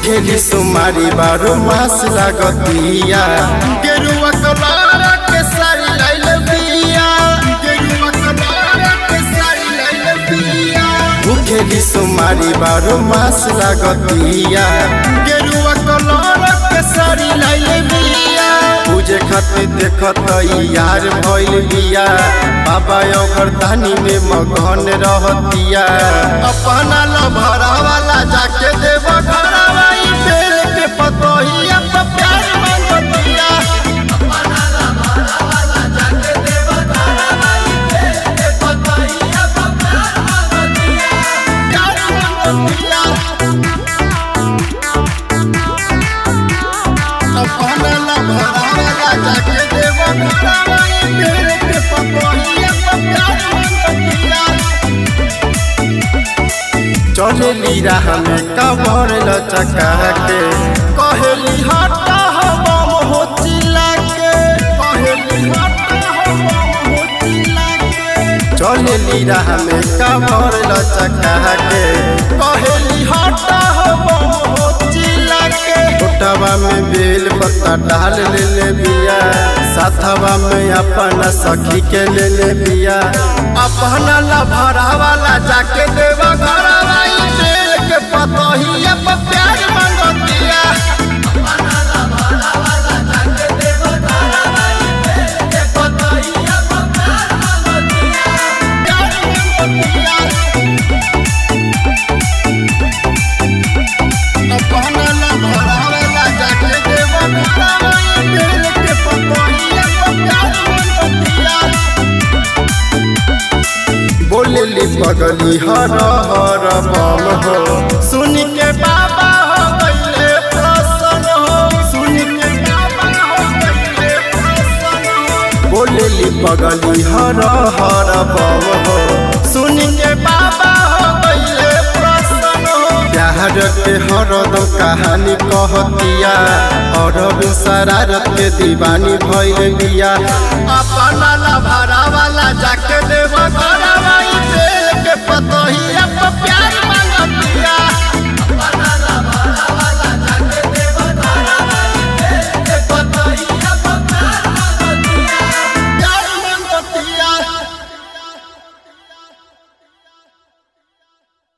भूखेली सुमारी बारो मास लागतिया गेरुआ कलर के साड़ी लाइल बिया गेरुआ कलर के साड़ी लाइल बिया भूखेली सुमारी बारो मास लागतिया गेरुआ कलर के साड़ी लाइल बिया पूजे खातिर देखत यार भइल बिया बाबा ओकर दानी में मगन रहतिया अपना लभरा वाला जाके देव घरवा ई बेल के पतोहिया पे प्यार मांगतिया अपना लभरा वाला जाके देव घरवा ई बेल के पतोहिया पे प्यार मांगतिया प्यार मांगतिया अपना लभरा वाला जाके देव घरवा ई बेल के पतोहिया पे प्यार मांगतिया चलेली राह में कबर लचका के कहेली हटा हो बम हो चिल्ला के कहेली हटा हो बम हो चिल्ला के चलेली राह में कबर लचका के कहेली हटा हो बम हो चिल्ला के टोटवा में बेल पत्ता डाल ले ले बिया साथवा में अपना सखी के ले ले बिया अपना लभरा वाला जाके देवा घरवा ई बेल के पतोहिया पे प्यार मांगतिया अपना लभरा वाला जाके देवा घरवा ई बेल के पतोहिया पे प्यार मांगतिया प्यार मांगतिया अपना लभरा वाला जाके देवा घरवा ई बेल के पतोहिया पे प्यार मांगतिया बोलेली पगली हर हर बम हो सुन के बाबा हो गईले प्रसन्न हो सुन के बाबा हो गईले प्रसन्न हो बोलेली पगली हर हर बम हो सुन के बाबा हो गईले प्रसन्न हो प्यार के हरदम कहानी कहतिया और शरारत के दीवानी भइल